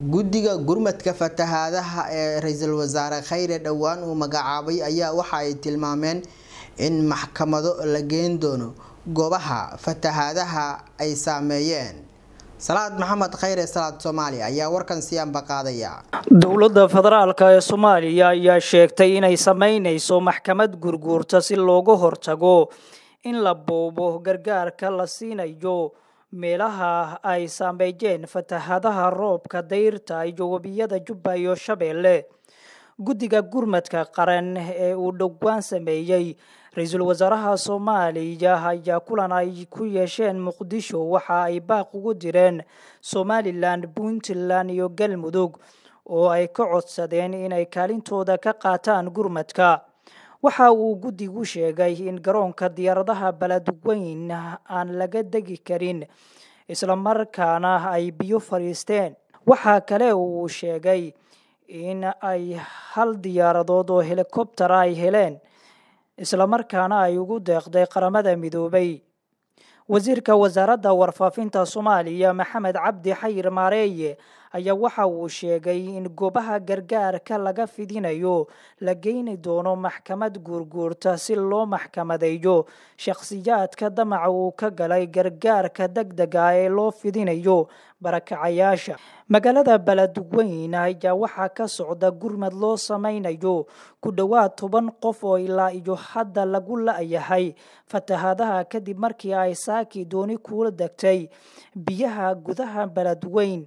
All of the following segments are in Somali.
guddiga gurmadka fatahaadaha ee ra-iisul wasaare khayre dhowaan uu magacaabay ayaa waxa ay tilmaameen in maxkamado la geen doono goobaha fatahaadaha ay saameeyeen salaad maxamed khayre salaad soomaaliya ayaa warkan siyaanba qaadaya dowladda federaalka ee soomaaliya ayaa sheegtay inay sameyneyso maxkamad gurguurta si looga hortago in la boobo gargaarka la siinayo meelaha ay saameeyeen fatahaadaha roobka dayrta iyo webiyada jubba iyo shabeelle guddiga gurmadka qaran ee uu dhowaan sameeyey ra-iisul wasaaraha soomaaliya ayaa kulan ay ku yeesheen muqdisho waxa ay baaq ugu direen somalilan puntland iyo galmudug oo ay ka codsadeen inay kaalintooda ka qaataan gurmadka waxa uu guddigu sheegay in garoonka diyaaradaha beledweyn aan laga degi karin islamarkaana ay biyo fadhiisteen waxaa kale uu sheegay in ay hal diyaaradood oo helikobtera ay heleen islamarkaana ay ugu deeqday qaramada midoobay wasiirka wasaaradda warfaafinta soomaaliya maxamed cabdi xayir maareeye ayaa waxa uu sheegay in goobaha gargaarka laga fidinayo la geyni doono maxkamad guurguurta si loo maxkamadeeyo shakhsiyaadka damaca uu ka galay gargaarka deg dega ee loo fidinayo barakacayaasha magaalada beledweyn ayaa waxaa ka socda gurmad loo sameynayo ku dhowaad toban qof oo ilaa iyo hadda lagu la-yahay fatahaadaha kadib markii ay saaki dooni kuula degtay biyaha gudaha beledweyn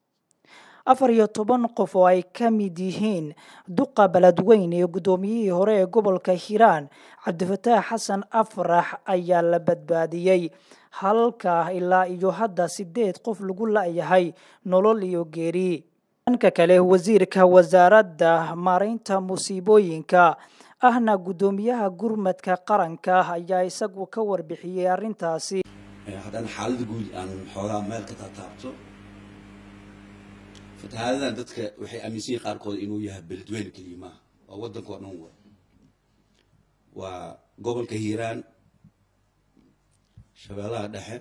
afar iyo toban qof oo ay ka mid yihiin duqa beledweyn iyo guddoomiyihii hore ee gobolka hiiraan cabdifataax xasan afrax ayaa la badbaadiyey halka ilaa iyo hadda sideed qof lagu la-yahay nolol iyo geeri dhanka kale wasiirka wasaaradda maareynta musiibooyinka ahna guddoomiyaha gurmadka qaranka ayaa isagu ka warbixiyey arrintaasi haddana xaalada guud aan xoogaa meel ka taataabto fatahaadadan dadka waxay aaminsan yihin qaarkood inuu yahay beledweyne keliya maaha waa waddanka oo dhan wa waa gobolka hiiraan shabeellaha dhexe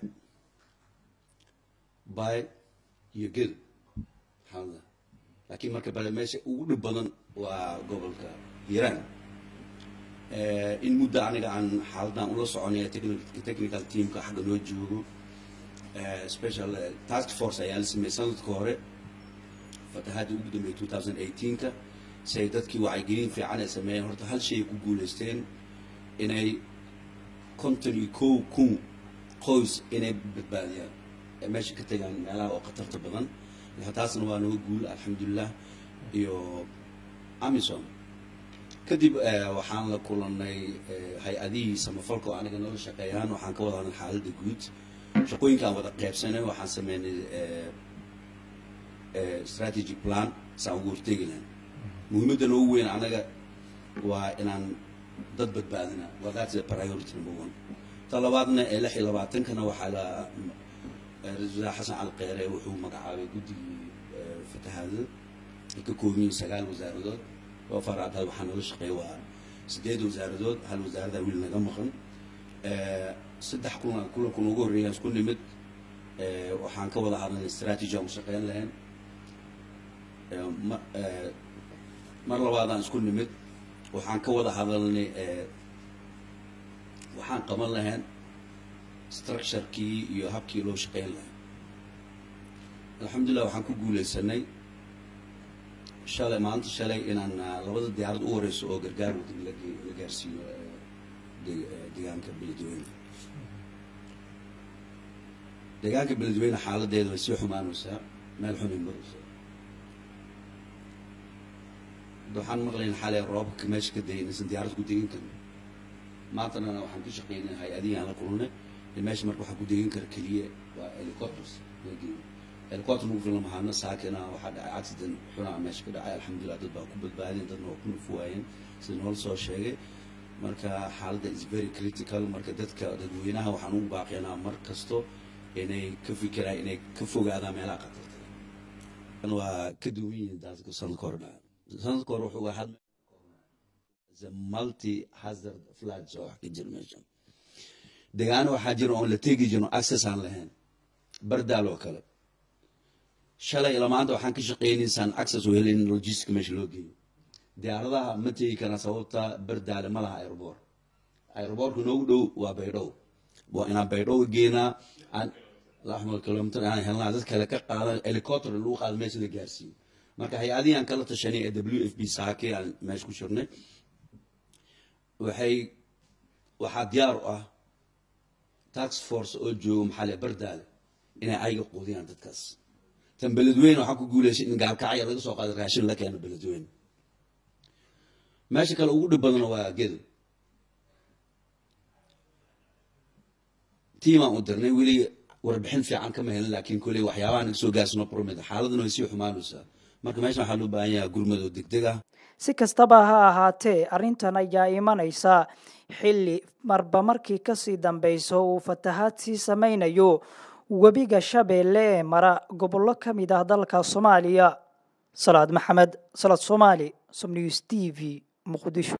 bay iyo gel xaalada laakiin marka bale meesha ugu dhib badan waa gobolka hiiraan in muddo aniga aan xaaladan ula soconaya technical teamka xagga noo joogo special task force ayaa la sameeyey sanadka hore fatahaadii ugu dambeeyay two thousand eighteenka si ay dadkii wacyigelin fiican ay sameeyeen horta hal shay ay ku guulaysteen inay konton iyo kow kun qoys inay badbaadiyaan ee meesha ka tegaan meelaha oo khatarta badan taasna waa naga guul alxamdulilah iyo amison kadib waxaan la kulanay hay-adihii samafalka oo aniga nala shaqeeyaan waxaan ka wada hadlay xaaladda guud shaqooyinkaan wada qeybsanay waxaan sameynay strategy plan saan ugu hortegi lahayn muhiimadda noogu weyn anaga waa inaan dad badbaadina waa that's the priority number one ta labaadna ee lix iyo labaatankana waxaa la ra-isul wasaare xasan cali kheyre wuxuu magacaabay guddigii fatahaadada ay ka kooban yihiin sagaal wasaaradood oo faraadaad waxaa nooga shaqeeya waa sideed wasaaradood hal wasaarada wiil naga maqan saddex kulan kulanku noogu horreeyaan isku nimid waxaan ka wada hadalnay strategy aan u shaqeyn lahayn mar labaadaan isku nimid waxaan ka wada hadalnay waxaan qaban lahayn structurekii iyo habkii loo shaqeyn lahay alxamdulillah waxaan ku guuleysanay shalay maalinta shalay inaan labada diyaarad u horeyso oo gargaar wadan la gaarsiiyo deegaanka beledweyne deegaanka beledweyne xaaladeeda way sii xumaanaysaa meel xunay maraysaa waxaan maqlayn xalay roobka meesha ka dayay inaysan diyaarad ku degan karin maantana waxaan ku shaqeynay hay-adihii aan la kulnay in meesha marka waxaa ku degan kara keliya waa helicopters helicopter ugu filan mahaana saakina waxaa dhacay accident xunaa meesha ka dhacay alxamdulillah dad baa ku badbaadeen dadna waa ku nufuwaayeen sida noola soo sheegay marka xaaladda is very critical marka dadka dadweynaha waxaan ugu baaqaynaa mar kasto inay ka fikiraan inay ka fogaadaan meelaha khatarta waa ka duwan yihiin dadka sanadka hore dhaca sanadka hore wuxuu ahaa multi hazard floods oo wax ka jira meesha deegaano waxaa jira oon la tegi jirin access aan lahayn bardaal oo kale shalay ilaa maanta waxaan ka shaqaynaysaan access u helin logistic meesha loo geeyo diyaaradaha ma tegi karaan sababta bardaale ma laha aeroboort aeroboortka noogu dhow waa baydhow waa inaan baydhow geenaa aan laxmal kilomitr aan helnaa dad kale ka qaadan helicopter lagu qaado meesha la gaarsiiyo marka hay-adihii aan kala tashanay ee w f b saake aan meesha ku shirnay waxay waxaa diyaar u ah tax force oo joogo maxaa le bardaale inay ayaga quudiyaan dadkaas tan beledweyne waxaa ku guuleysay in gaalkacya laga soo qaado raashin la keeno beledweyne meesha kale ugu dhib badana waa gedo tiimaan u dirnay weli warbixin fiican kama helin laakiin koley waxyaabaha naga soo gaarsano promid xaaladuna way sii xumaanaysaa marka meeshan waxaa loo baahan yahay gurmad oo degdeg ah si kastaba ha ahaatee arrintan ayaa imanaysa xilli marba markii kasii dambeyso uu fatahaad sii sameynayo webiga shabeelle ee mara gobollo ka mid ah dalka soomaaliya salaad maxamed salaad soomaali somnews t v muqdisho